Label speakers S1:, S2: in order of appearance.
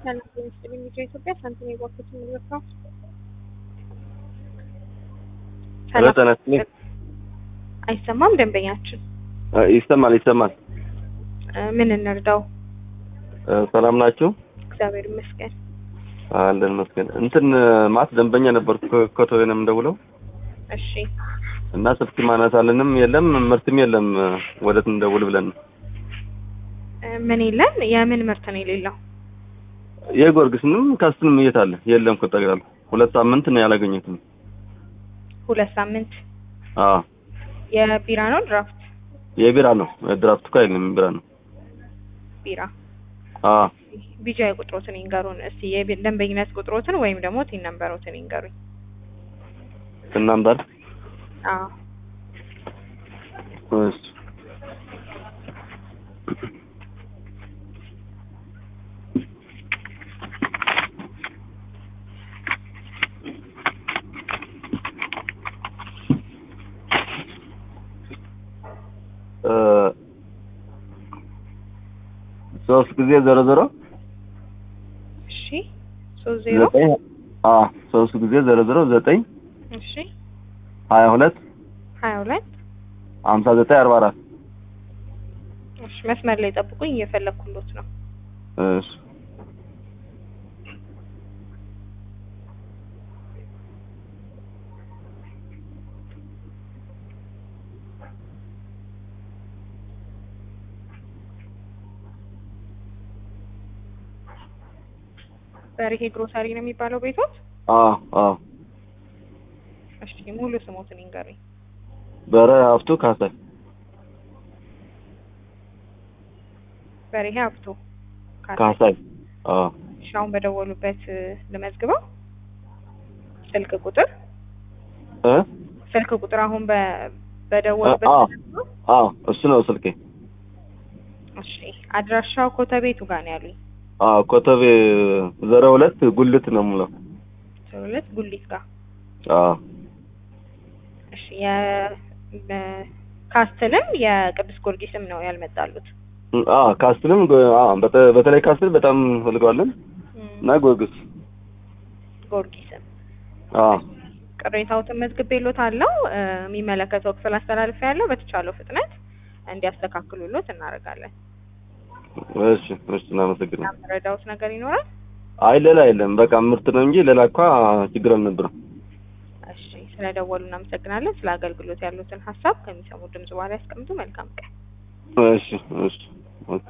S1: ሰላም ሚኒስትር ሚዲያ ኢትዮጵያ ሳንቲም የባንኮች ምልክታ
S2: ሄሎ ጤና ይስጥልኝ።
S1: አይሰማም? ደንበኛችን
S2: እ ይሰማል ይሰማል።
S1: እ ምን እንርዳው?
S2: እ ሰላም ናችሁ?
S1: እግዚአብሔር ይመስገን።
S2: አለን መስገን እንትን ማት ደንበኛ ነበርኩ ከቶዬ ነው የምደውለው
S1: እሺ
S2: እና ስልክ ማነሳልንም የለም ምርትም የለም ወደት እንደውል ብለን ነው።
S1: እ ምን የለን? የምን ምርት ነው የሌለው?
S2: የጊዮርጊስንም ካስትንም የት አለ? የለም ከጠቅላላ ሁለት ሳምንት ነው ያላገኘሁትም።
S1: ሁለት ሳምንት
S2: አዎ
S1: የቢራ ነው ድራፍት
S2: የቢራ ነው ድራፍት እኮ አይደለም ቢራ ነው።
S1: ቢራ
S2: አዎ
S1: ቢጃ ቁጥሮትን ይንገሩን እስቲ የቢ- ደንበኝነት ቁጥሮትን ወይም ደግሞ ቲን ነምበሮትን ይንገሩኝ።
S2: እናምጣል
S1: አዎ
S2: እሺ እ ሶስት ጊዜ ዜሮ ዜሮ
S1: እሺ ሶስት ዜሮ
S2: ዘጠኝ አ ሶስት ጊዜ ዜሮ ዜሮ ዘጠኝ
S1: እሺ
S2: ሀያ ሁለት
S1: ሀያ ሁለት
S2: ሀምሳ ዘጠኝ አርባ አራት
S1: እሺ መስመር ላይ ጠብቁኝ እየፈለግኩሎት ነው።
S2: እሺ
S1: በርሄ ግሮሰሪ ነው የሚባለው ቤቶት?
S2: አ አ
S1: እሺ ሙሉ ስሞትን ይንገሩኝ።
S2: በረ ሀብቱ ካሳይ
S1: በርሄ ሀብቶ ካሳ
S2: ካሳይ አ
S1: እሺ አሁን በደወሉበት እ፣ ልመዝግበው ስልክ ቁጥር
S2: እ
S1: ስልክ ቁጥር አሁን በ በደወሉበት
S2: አ
S1: ልመዝግበው?
S2: አ እሱ ነው ስልኬ።
S1: እሺ አድራሻው ኮተቤቱ ጋር ነው ያሉኝ።
S2: አ ኮተቤ ዜሮ ሁለት ጉልት ነው የምለው።
S1: ሁለት ጉሊት ጋር
S2: አ
S1: እሺ የ በ- ካስትልም የቅዱስ ጊዮርጊስም ነው ያልመጣሉት።
S2: አ ካስትልም ጎ- አ በተ- በተለይ ካስትል በጣም ፈልገዋለን
S1: እም፣
S2: እና ጊዮርጊስ
S1: ጊዮርጊስም
S2: አ
S1: ቅሬታዎትን መዝግቤሎት አለው የሚመለከተው ክፍል አስተላልፈ ያለው በተቻለው ፍጥነት እንዲያስተካክሉሎት እናደርጋለን።
S2: እሺ እሺ እናመሰግናለን።
S1: የምረዳውት ነገር ይኖራል?
S2: አይ ሌላ የለም በቃ ምርት ነው እንጂ ሌላ እኳ ችግር አልነበረም።
S1: እሺ ስለደወሉ እናመሰግናለን። ስለ አገልግሎት ያሉትን ሀሳብ ከሚሰሙ ድምጽ በኋላ ያስቀምጡ። መልካም ቀን።
S2: እሺ እሺ